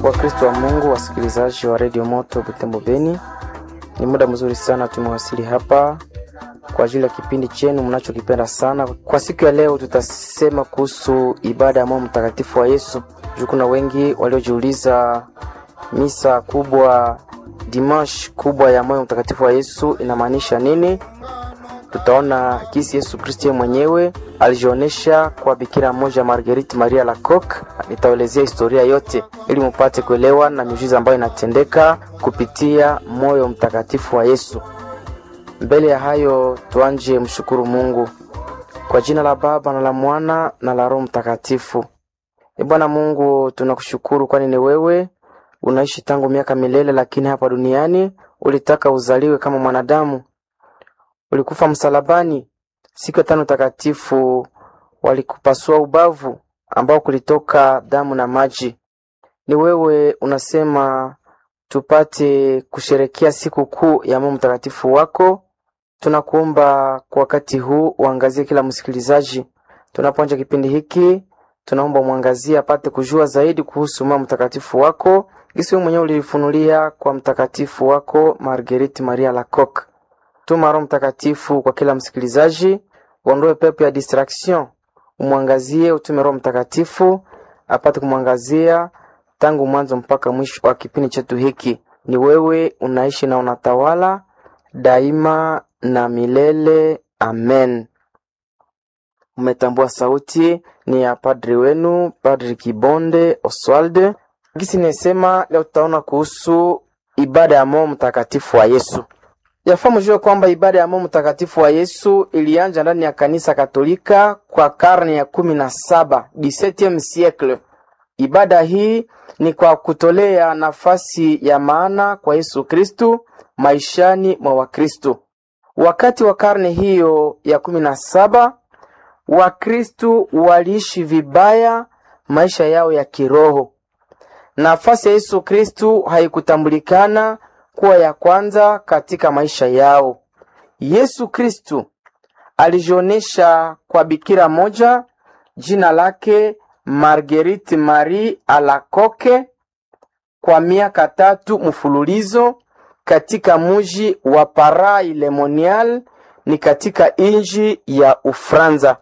Wakristo wa Mungu, wasikilizaji wa redio Moto Butembo Beni, ni muda mzuri sana tumewasili hapa kwa ajili ya kipindi chenu mnachokipenda sana. Kwa siku ya leo, tutasema kuhusu ibada ya moyo mtakatifu wa Yesu. Juu kuna wengi waliojiuliza misa kubwa, dimash kubwa ya moyo mtakatifu wa Yesu inamaanisha nini? Tutaona kisi Yesu Kristo mwenyewe alijionyesha kwa bikira moja Marguerite Maria Lacoque. Nitaelezea historia yote ili mupate kuelewa na miujiza ambayo inatendeka kupitia moyo mtakatifu wa Yesu. Mbele ya hayo, tuanje mshukuru Mungu kwa jina la Baba na la Mwana na la Roho Mtakatifu. E Bwana Mungu, tunakushukuru kwani ni wewe unaishi tangu miaka milele, lakini hapa duniani ulitaka uzaliwe kama mwanadamu ulikufa msalabani. Siku ya tano takatifu walikupasua ubavu ambao kulitoka damu na maji. Ni wewe unasema tupate kusherekea siku kuu ya Mungu mtakatifu wako. Tunakuomba kwa wakati huu uangazie kila msikilizaji tunapoanza kipindi hiki, tunaomba mwangazie apate kujua zaidi kuhusu Mungu mtakatifu wako, gisi wewe mwenyewe ulifunulia kwa mtakatifu wako Marguerite Maria Lacoque. Tuma Roho Mtakatifu kwa kila msikilizaji, uondoe pepo ya distraction, umwangazie, utume Roho Mtakatifu apate kumwangazia tangu mwanzo mpaka mwisho wa kipindi chetu hiki. Ni wewe unaishi na unatawala daima na milele. Amen. Umetambua sauti ni ya padri wenu, Padri Kibonde Oswald. Gisi nisema leo tutaona kuhusu ibada ya moyo mtakatifu wa Yesu. Yafaa mjue kwamba ibada ya moyo mtakatifu wa Yesu ilianja ndani ya kanisa Katolika kwa karne ya kumi na saba 17 siècle. Ibada hii ni kwa kutolea nafasi ya maana kwa Yesu Kristu maishani mwa Wakristu. Wakati wa karne hiyo ya kumi na saba Wakristu waliishi vibaya maisha yao ya kiroho. Nafasi ya Yesu Kristu haikutambulikana kuwa ya kwanza katika maisha yao. Yesu Kristu alijionesha kwa bikira moja jina lake Marguerite Marie Alacoque kwa miaka tatu mfululizo katika muji wa Paray le Monial ni katika inji ya Ufranza.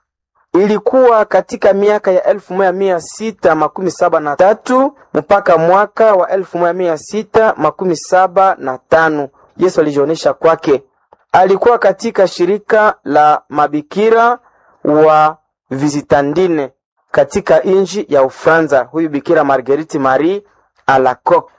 Ilikuwa katika miaka ya elfu moja mia sita makumi saba na tatu mpaka mwaka wa elfu moja mia sita makumi saba na tano Yesu alijionesha kwake. Alikuwa katika shirika la mabikira wa Visitandine katika inji ya Ufranza. Huyu bikira Marguerite Marie Alacoque.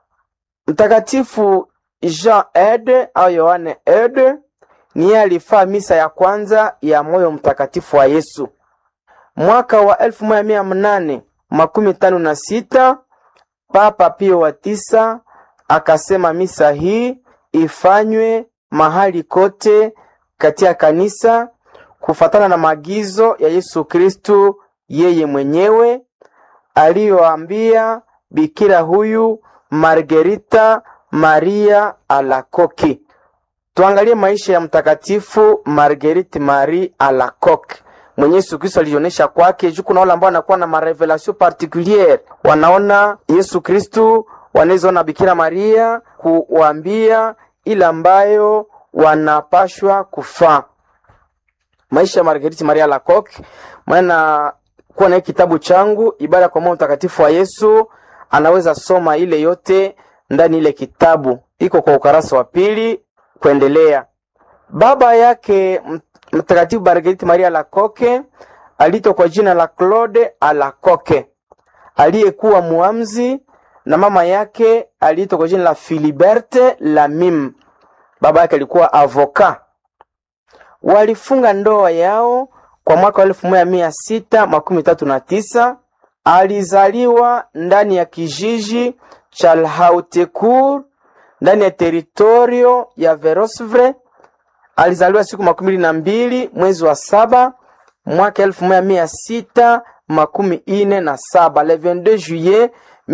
Mtakatifu Jean Ede au Yohane Ede niye alifaa misa ya kwanza ya moyo mtakatifu wa Yesu mwaka wa elfu moja mia mnane makumi tano na sita. Papa Pio wa tisa akasema misa hii ifanywe mahali kote katika kanisa kufatana na maagizo ya Yesu Kristu yeye mwenyewe aliyoambia bikira huyu Margerita Maria Alacoque. Tuangalie maisha ya mtakatifu Marguerite Marie Alacoque mwenye Yesu Kristo alionyesha kwake. Juu kuna wale ambao wanakuwa na marevelation particuliere, wanaona Yesu Kristo, wanawezaona Bikira Maria kuwambia ile ambayo wanapashwa kufaa. Maisha ya Marguerite Maria Alacoque, maana kuwa na kitabu changu ibada kwa moyo mtakatifu wa Yesu, anaweza soma ile yote ndani ile kitabu, iko kwa ukarasa wa pili kuendelea. Baba yake Mtakatifu Marguerite Maria Alacoque aliitwa kwa jina la Claude Alacoque aliyekuwa muamzi, na mama yake aliitwa kwa jina la Philiberte Lamim. Baba yake alikuwa avoka. Walifunga ndoa yao kwa mwaka wa elfu moja mia sita makumi tatu na tisa. Alizaliwa ndani ya kijiji cha Lhautecourt ndani ya teritorio ya Verosvre. Alizaliwa siku makumi mbili na mbili mwezi wa saba mwaka elfu moja mia sita makumi ine na saba le 22 juillet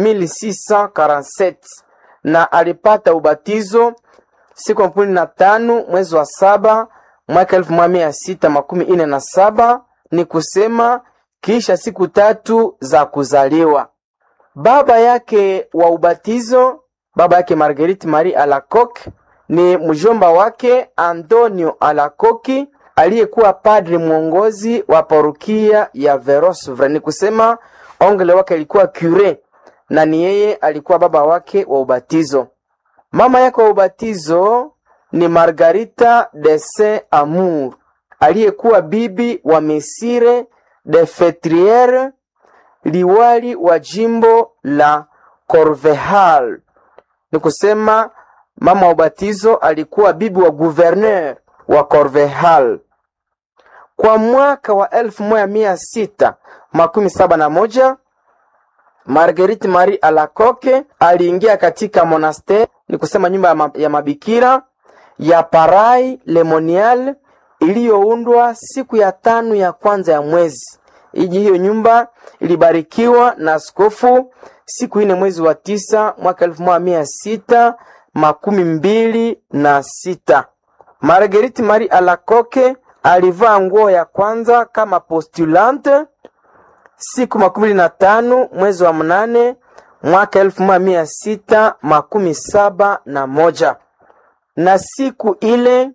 1647 na alipata ubatizo siku makumi na tano mwezi wa saba mwaka elfu moja mia sita makumi ine na saba ni kusema kisha siku tatu za kuzaliwa. Baba yake wa ubatizo, baba yake Marguerite Marie Alacoque ni mjomba wake Antonio Alacoque aliyekuwa padri mwongozi wa parokia ya Verosvre, ni kusema ongle wake alikuwa cure na ni yeye alikuwa baba wake wa ubatizo. Mama yake wa ubatizo ni Margarita de Saint Amour aliyekuwa bibi wa Mesire de Fetriere, liwali wa jimbo la Corvehal. Ni kusema mama wa ubatizo alikuwa bibi wa gouverneur wa Corvehal. Kwa mwaka wa elfu moja mia sita makumi saba na moja Marguerite Marie Alacoque aliingia katika monasteri, ni kusema nyumba ya, ma ya mabikira ya Paray Lemonial iliyoundwa siku ya tano ya kwanza ya mwezi. Iji hiyo nyumba ilibarikiwa na askofu siku ine mwezi wa tisa mwaka elfu moja mia sita makumi mbili na sita. Marguerite Marie Alacoque alivaa nguo ya kwanza kama postulante siku makumi mbili na tano mwezi wa mnane mwaka elfu moja mia sita makumi saba na moja na siku ile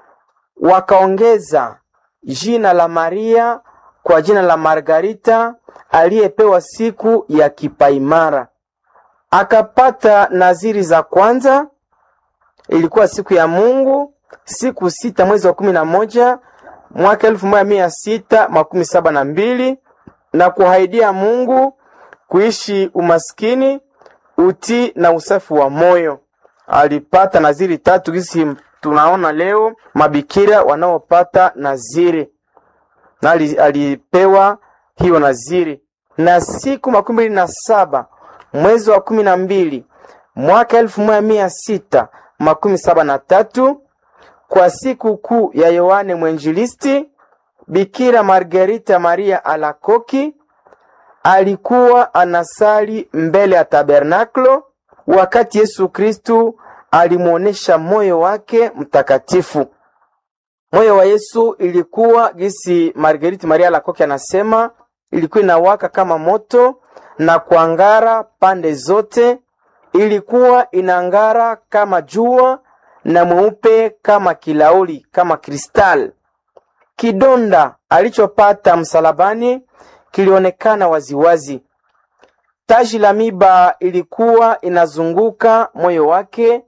wakaongeza jina la Maria kwa jina la Margarita aliyepewa siku ya kipaimara. Akapata naziri za kwanza, ilikuwa siku ya Mungu, siku sita mwezi wa kumi na moja mwaka elfu moja mia sita makumi saba na mbili na kuhaidia Mungu kuishi umaskini, utii na usafi wa moyo. Alipata naziri tatu gisi tunaona leo mabikira wanaopata naziri na alipewa hiyo naziri. Na siku makumi mbili na saba mwezi wa kumi na mbili mwaka elfu moja mia sita makumi saba na tatu kwa siku kuu ya Yohane Mwenjilisti, Bikira Margarita Maria Alacoque alikuwa anasali mbele ya tabernaklo wakati Yesu Kristu alimuonesha moyo wake mtakatifu. Moyo wa Yesu ilikuwa gisi Marguerite Maria Alacoque anasema, ilikuwa inawaka kama moto na kuangara pande zote, ilikuwa inangara kama jua na mweupe kama kilauli, kama kristal. Kidonda alichopata msalabani kilionekana waziwazi. Taji la miba ilikuwa inazunguka moyo wake.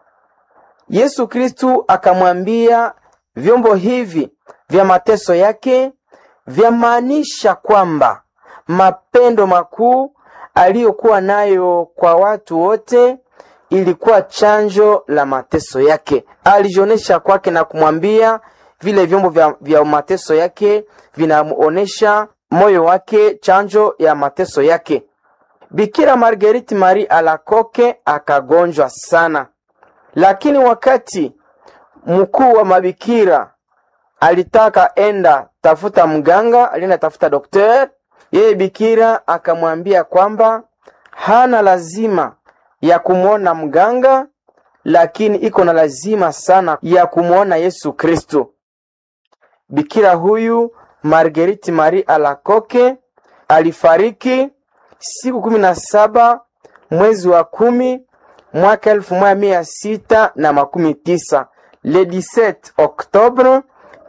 Yesu Kristu akamwambia vyombo hivi vya mateso yake vyamaanisha kwamba mapendo makuu aliyokuwa nayo kwa watu wote ilikuwa chanjo la mateso yake. Alijionesha kwake na kumwambia vile vyombo vya, vya mateso yake vinamuonesha moyo wake, chanjo ya mateso yake. Bikira Marguerite Marie Alacoque akagonjwa sana, lakini wakati mkuu wa mabikira alitaka enda tafuta mganga, alienda tafuta dokter, yeye bikira akamwambia kwamba hana lazima ya kumwona mganga, lakini iko na lazima sana ya kumwona Yesu Kristo. Bikira huyu Marguerite Marie Alacoque alifariki siku kumi na saba mwezi wa kumi mwaka elfu moja mia sita na makumi tisa le 17 Oktobre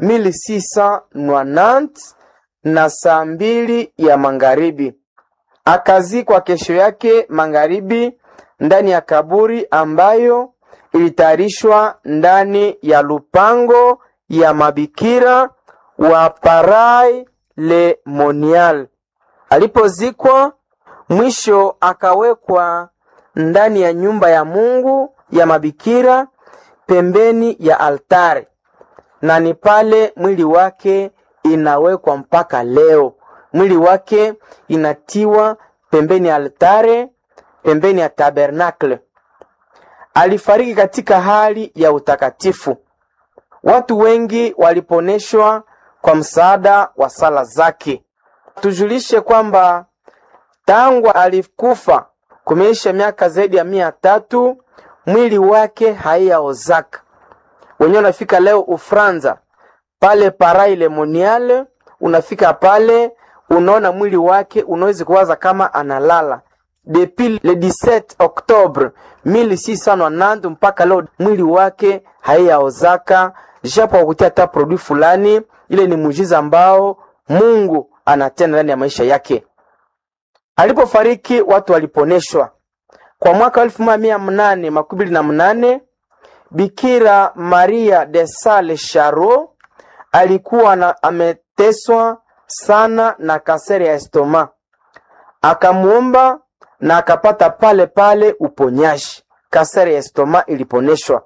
1690 na saa mbili ya magharibi. Akazikwa kesho yake magharibi ndani ya kaburi ambayo ilitayarishwa ndani ya lupango ya mabikira wa Paray le Monial. Alipozikwa mwisho, akawekwa ndani ya nyumba ya Mungu ya mabikira pembeni ya altare, na ni pale mwili wake inawekwa mpaka leo. Mwili wake inatiwa pembeni ya altare, pembeni ya tabernakle. Alifariki katika hali ya utakatifu. Watu wengi waliponeshwa kwa msaada wa sala zake. Tujulishe kwamba tangu alikufa kumeisha miaka zaidi ya mia tatu, mwili wake haiyaozaka. Wenyewe unafika leo Ufranza pale Paray le Monial, unafika pale unaona mwili wake, unaweza kuwaza kama analala. depuis le 17 Oktobre 1690 mpaka leo mwili wake haiyaozaka, japo wakutia hata produit fulani. Ile ni muujiza ambao Mungu anatenda ndani ya maisha yake. Alipofariki watu waliponeshwa. Kwa mwaka elfu moja mia mnane makumi mbili na mnane Bikira Maria de Sale Charo alikuwa na ameteswa sana na kasere ya estoma, akamuomba na akapata pale pale uponyaji. Kasere ya estoma iliponeshwa.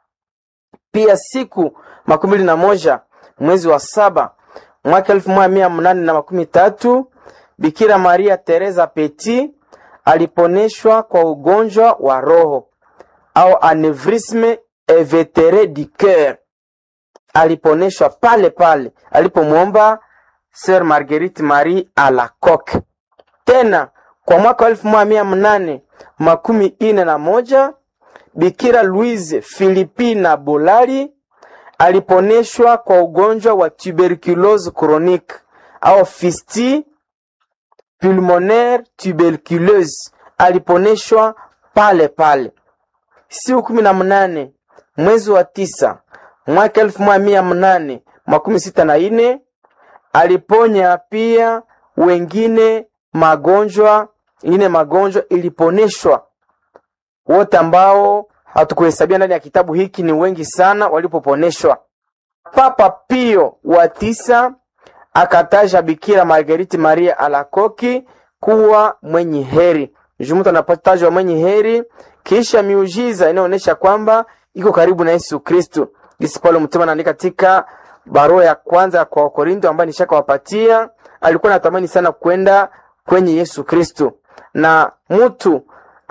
Pia siku makumi mbili na moja mwezi wa saba mwaka elfu moja mia mnane na makumi tatu Bikira Maria Teresa Petit aliponeshwa kwa ugonjwa wa roho au anevrisme invetere du coeur. Aliponeshwa pale pale alipomwomba Sir Marguerite Marie Alacoque. Tena kwa mwaka wa elfu moja mia mnane makumi ine na moja Bikira Louise Philippina Bolari aliponeshwa kwa ugonjwa wa tuberculose chronique au fisti pulmonaire tuberculeuse. Aliponeshwa pale pale. Siku kumi na mnane mwezi wa tisa mwaka elfu moja mia mnane makumi sita na ine aliponya pia wengine magonjwa ingine magonjwa iliponeshwa. Wote ambao hatukuhesabia ndani ya kitabu hiki ni wengi sana walipoponeshwa. Papa Pio wa tisa akataja Bikira Marguerite Maria Alacoque kuwa mwenye heri. Mtu anapotajwa mwenye heri kisha miujiza inaonyesha kwamba iko karibu na Yesu Kristo. Jinsi Paulo mtume anaandika katika barua ya kwanza kwa Wakorinto ambayo nishakawapatia, alikuwa anatamani sana kwenda kwenye Yesu Kristo, na mtu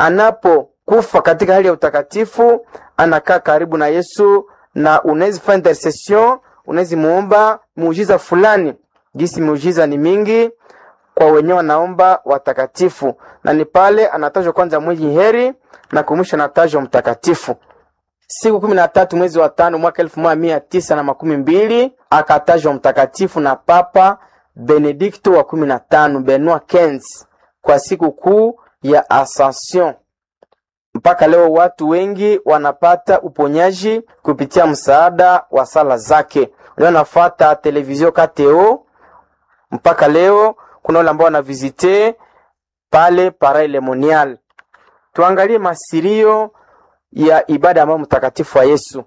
anapokufa katika hali ya utakatifu anakaa karibu na Yesu, na unaweza fanya intercession, unaweza muomba muujiza fulani. Jinsi muujiza ni mingi kwa wenyewe wanaomba watakatifu, na ni pale anatajwa kwanza mwenye heri na kumwisho anatajwa mtakatifu. Siku kumi na tatu mwezi wa tano mwaka elfu moja mia tisa na makumi mbili akatajwa mtakatifu na Papa Benedikto wa kumi na tano Benoit Kenz kwa siku kuu ya Ascension. Mpaka leo watu wengi wanapata uponyaji kupitia msaada wa sala zake. Leo nafuata televizio KTO, mpaka leo kuna wale ambao wanavizite pale Paray Lemonial. Tuangalie masirio ya ibada ambayo mtakatifu wa Yesu.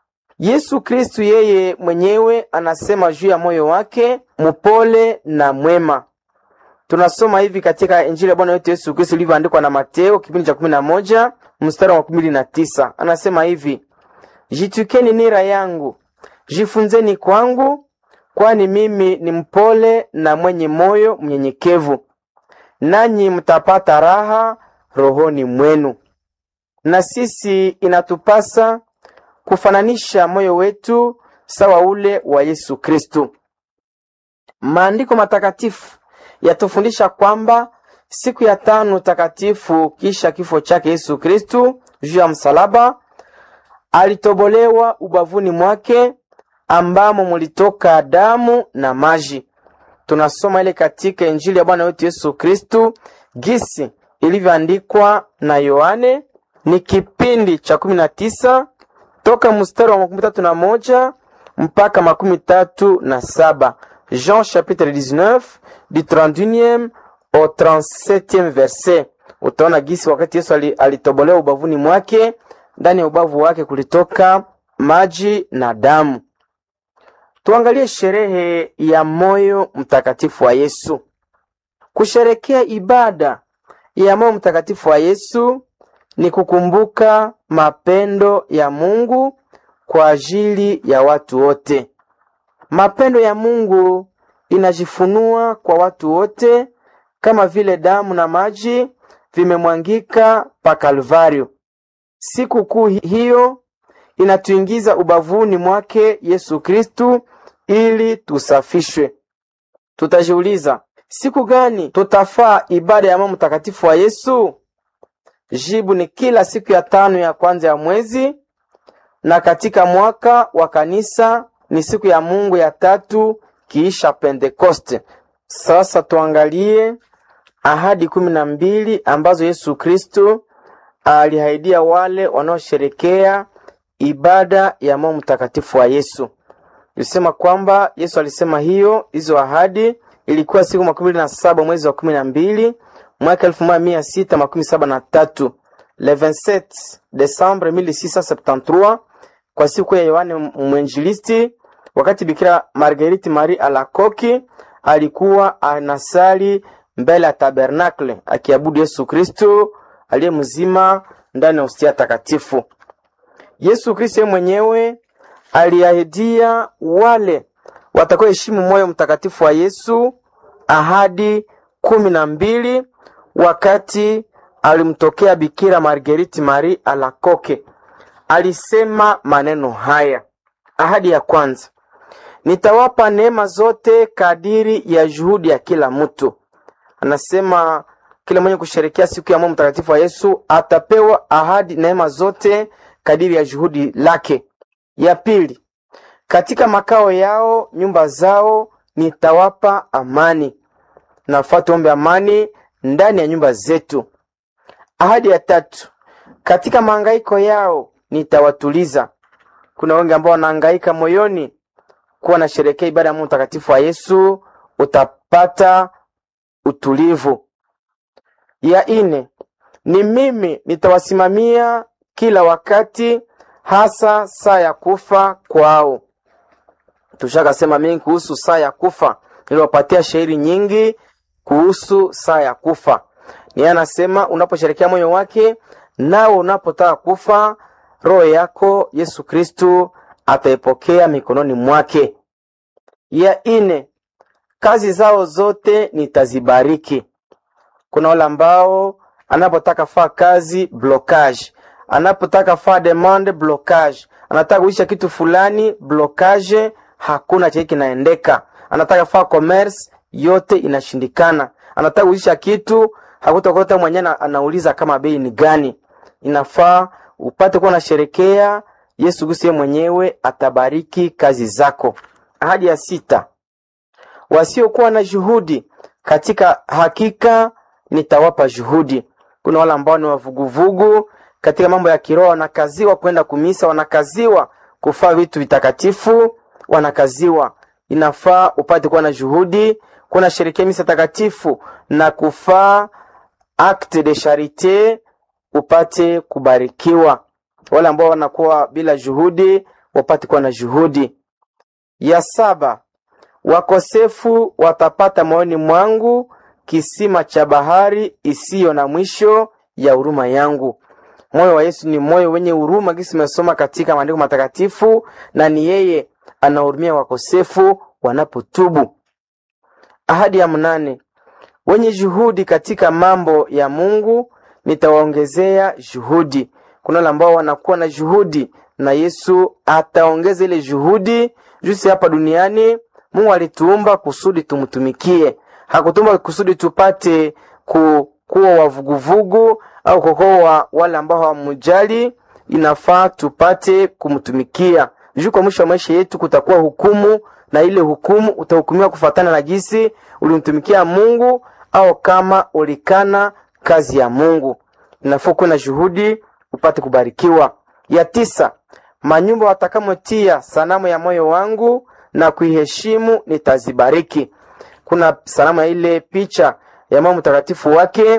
Yesu Kristu yeye mwenyewe anasema juu ya moyo wake mupole na mwema. Tunasoma hivi katika Injili ya Bwana wetu Yesu Kristu ilivyoandikwa na Mateo kipindi cha kumi na moja mstari wa kumi na tisa anasema hivi: Jitukeni nira yangu, jifunzeni kwangu, kwani mimi ni mpole na mwenye moyo mnyenyekevu, nanyi mtapata raha rohoni mwenu. Na sisi inatupasa kufananisha moyo wetu sawa ule wa Yesu Kristu. Maandiko matakatifu yatufundisha kwamba siku ya tano takatifu kisha kifo chake Yesu Kristu juu ya msalaba, alitobolewa ubavuni mwake ambamo mulitoka damu na maji. Tunasoma ile katika Injili ya Bwana wetu Yesu Kristu gisi ilivyoandikwa na Yohane, ni kipindi cha kumi na tisa toka mstari wa makumi tatu na moja mpaka makumi tatu na saba Jean chapitre 19 du 31e au 37e verset. Utaona gisi wakati Yesu alitobolewa ubavuni mwake, ndani ya ubavu wake kulitoka maji na damu. Tuangalie sherehe ya moyo mtakatifu wa Yesu. Kusherekea ibada ya moyo mtakatifu wa Yesu ni kukumbuka mapendo ya Mungu kwa ajili ya watu wote. Mapendo ya Mungu inajifunua kwa watu wote kama vile damu na maji vimemwangika pa Kalvario. Siku kuu hiyo inatuingiza ubavuni mwake Yesu Kristu ili tusafishwe. Tutajiuliza, siku gani tutafaa ibada ya moyo mtakatifu wa Yesu? Jibu ni kila siku ya tano ya kwanza ya mwezi, na katika mwaka wa kanisa ni siku ya Mungu ya tatu kiisha Pentekoste. Sasa tuangalie ahadi kumi na mbili ambazo Yesu Kristo aliahidia wale wanaosherekea ibada ya moyo mtakatifu wa Yesu. Ilisema kwamba Yesu alisema hiyo hizo ahadi ilikuwa siku makumi mbili na saba mwezi wa kumi na mbili mwaka elfu moja mia sita makumi saba na tatu le 27 Desembre 1673 kwa siku ya Yohane Mwenjilisti, wakati Bikira Marguerite Marie Alacoque alikuwa anasali mbele ya tabernakle akiabudu Yesu Kristo aliye mzima ndani ya hostia takatifu. Yesu Kristo yeye mwenyewe aliahidia wale watakaoheshimu moyo mtakatifu wa Yesu ahadi kumi na mbili wakati alimtokea Bikira Marguerite Marie Alacoque. Alisema maneno haya. Ahadi ya kwanza, nitawapa neema zote kadiri ya juhudi ya kila mtu. Anasema kila mwenye kusherekea siku ya moyo mtakatifu wa Yesu atapewa ahadi neema zote kadiri ya juhudi lake. Ya pili, katika makao yao nyumba zao nitawapa amani. Nafaa tuombe amani ndani ya nyumba zetu. Ahadi ya tatu, katika mahangaiko yao nitawatuliza. Kuna wengi ambao wanahangaika moyoni kuwa na sherekea ibada ya Mungu mtakatifu wa Yesu, utapata utulivu. Ya ine, ni mimi nitawasimamia kila wakati, hasa saa ya kufa kwao. Tushakasema mingi kuhusu saa ya kufa, niliwapatia shairi nyingi kuhusu saa ya kufa. Ni anasema unaposherekea moyo wake, nao unapotaka kufa, roho yako Yesu Kristu ataipokea mikononi mwake. Ya ine, kazi zao zote nitazibariki. Kuna wale ambao anapotaka faa kazi blocage, anapotaka faa demande blocage, anataka kuisha kitu fulani blocage, hakuna chenye kinaendeka. Anataka faa commerce, yote inashindikana. Anataka kuisha kitu, hakutakuta mwenyewe anauliza kama bei ni gani. Inafaa upate kuwa nasherekea Yesu Kristo mwenyewe atabariki kazi zako. Ahadi ya sita, wasiokuwa na juhudi katika hakika nitawapa juhudi. Kuna wale ambao ni wavuguvugu katika mambo ya kiroho, wanakaziwa kwenda kumisa, wanakaziwa kufaa vitu vitakatifu, wanakaziwa. Inafaa upate kuwa na juhudi, kuna sherekea misa takatifu na kufaa acte de charite, upate kubarikiwa. Wale ambao wanakuwa bila juhudi, wapate kuwa na juhudi. Ya saba, wakosefu watapata moyoni mwangu kisima cha bahari isiyo na mwisho ya huruma yangu. Moyo wa Yesu ni moyo wenye huruma, kisi mesoma katika maandiko matakatifu, na ni yeye anahurumia wakosefu wanapotubu. Ahadi ya mnane, wenye juhudi katika mambo ya Mungu nitawaongezea juhudi. Kuna wale ambao wanakuwa na juhudi na Yesu ataongeza ile juhudi. Jusi hapa duniani Mungu alituumba kusudi tumtumikie hakutumba kusudi tupate ku, kuwa wavuguvugu au kukoa wale ambao hawamujali. Inafaa tupate kumtumikia juu. Kwa mwisho wa maisha yetu kutakuwa hukumu, na ile hukumu utahukumiwa kufatana na jinsi ulimtumikia Mungu au kama ulikana kazi ya Mungu. Inafaa kuwa na juhudi upate kubarikiwa. Ya tisa, manyumba watakamotia sanamu ya moyo wangu na kuiheshimu nitazibariki. Kuna sanamu ya ile picha ya mama mtakatifu wake,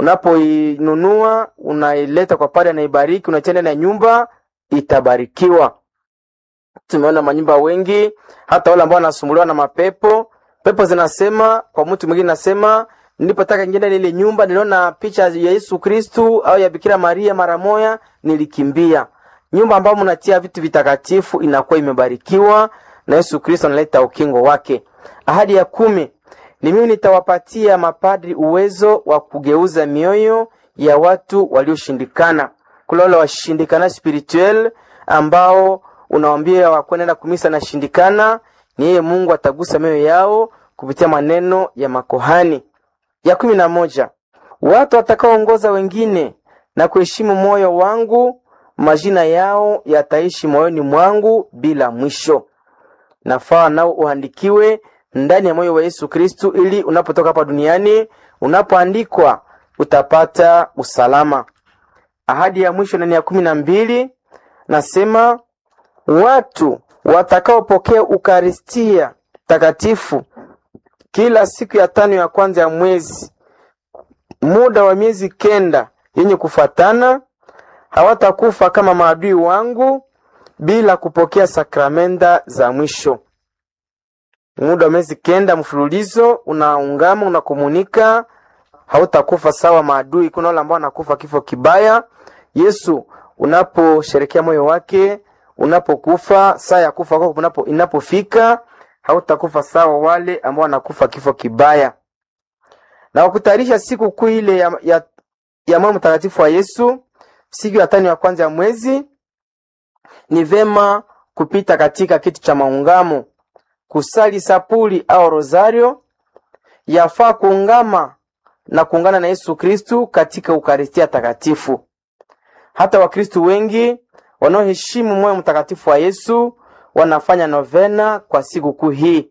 unapoinunua unaileta kwa pale, anaibariki, unatia ndani ya nyumba, itabarikiwa. Tumeona manyumba wengi, hata wale ambao wanasumbuliwa na mapepo, pepo zinasema kwa mtu mwingine, nasema nilipotaka ingia ndani ile nyumba, niliona picha ya Yesu Kristu au ya Bikira Maria, mara moya nilikimbia. Nyumba ambayo mnatia vitu vitakatifu inakuwa imebarikiwa na Yesu Kristo analeta ukingo wake. Ahadi ya kumi ni mimi nitawapatia mapadri uwezo wa kugeuza mioyo ya watu walioshindikana. Kula wale washindikana spirituel ambao unawambia wakwenda kumisa na shindikana, ni yeye Mungu atagusa mioyo yao kupitia maneno ya makohani. Ya kumi na moja watu watakaoongoza wengine na kuheshimu moyo wangu, majina yao yataishi moyoni mwangu bila mwisho. Nafaa nao uandikiwe ndani ya moyo wa Yesu Kristu, ili unapotoka hapa duniani unapoandikwa utapata usalama. Ahadi ya mwisho nani ya kumi na mbili nasema watu watakaopokea ukaristia takatifu kila siku ya tano ya kwanza ya mwezi muda wa miezi kenda yenye kufatana hawatakufa kama maadui wangu bila kupokea sakramenta za mwisho. Muda wa miezi kenda mfululizo unaungama, unakomunika, hautakufa sawa maadui. Kuna wale ambao wanakufa kifo kibaya. Yesu unaposherekea moyo wake, unapokufa saa ya kufa kwako unapo inapofika, hautakufa sawa wale ambao wanakufa kifo kibaya. Na wakutayarisha siku kuu ile ya, ya, ya moyo mtakatifu wa Yesu, siku ya tano ya kwanza ya mwezi, ni vema kupita katika kiti cha maungamo, kusali sapuli au rosario. Yafaa kuungama na kuungana na Yesu Kristu katika Ukaristia takatifu. Hata Wakristu wengi wanaoheshimu moyo mtakatifu wa Yesu wanafanya novena kwa siku kuu hii.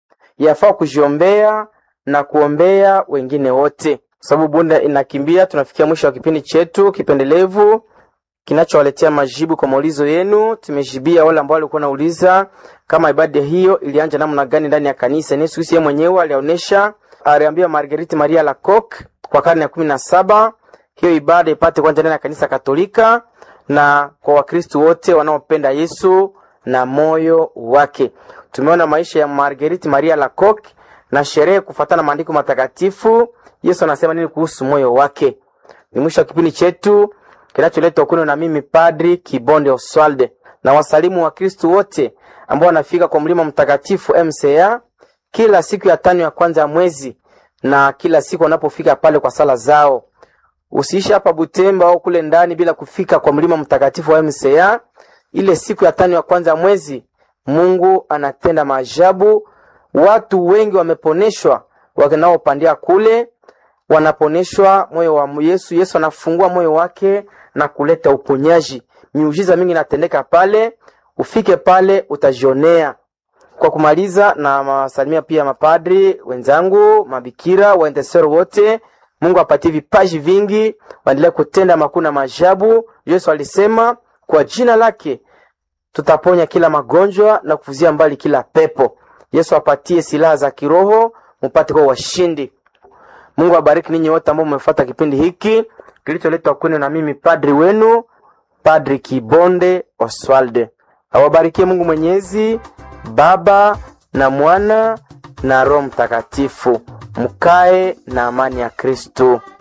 Yafaa kujiombea na kuombea wengine wote, sababu bunda inakimbia. Tunafikia mwisho wa kipindi chetu kipendelevu kinachowaletea majibu kwa maulizo yenu. Tumejibia wale ambao walikuwa nauliza kama ibada hiyo ilianja namna gani ndani ya kanisa. Yesu Kristo yeye mwenyewe alionyesha, aliambia Marguerite Maria Lacoque kwa karne ya kumi na saba hiyo ibada ipate kwanza ndani ya kanisa Katolika na kwa Wakristo wote wanaopenda Yesu na moyo wake. Tumeona maisha ya Marguerite Maria Lacoque na sherehe kufuatana maandiko matakatifu. Yesu anasema nini kuhusu moyo wake? Ni mwisho wa kipindi chetu kinacholetwa kwenu na mimi Padri Kibonde Oswalde na wasalimu wa Kristo wote ambao wanafika kwa mlima mtakatifu MCA kila siku ya tano ya kwanza ya mwezi na kila siku wanapofika pale kwa sala zao. Usiishi hapa Butemba au kule ndani bila kufika kwa mlima mtakatifu wa MCA ile siku ya tano ya kwanza ya mwezi. Mungu anatenda maajabu, watu wengi wameponeshwa wanaopandia kule wanaponeshwa moyo wa Yesu. Yesu anafungua moyo wake na kuleta uponyaji. Miujiza mingi inatendeka pale, ufike pale utajionea. Kwa kumaliza, na masalimia pia mapadri wenzangu, mabikira, waendesero wote. Mungu apatie vipaji vingi, waendelee kutenda makuu na maajabu. Yesu alisema kwa jina lake tutaponya kila magonjwa na kufuzia mbali kila pepo. Yesu apatie silaha za kiroho, mupate kwa washindi. Mungu abariki ninyi wote ambao mmefuata kipindi hiki kilicholetwa kwenu na mimi padri wenu Padri Kibonde Oswalde. Awabarikie Mungu Mwenyezi, Baba na Mwana na Roho Mtakatifu. Mkae na amani ya Kristo.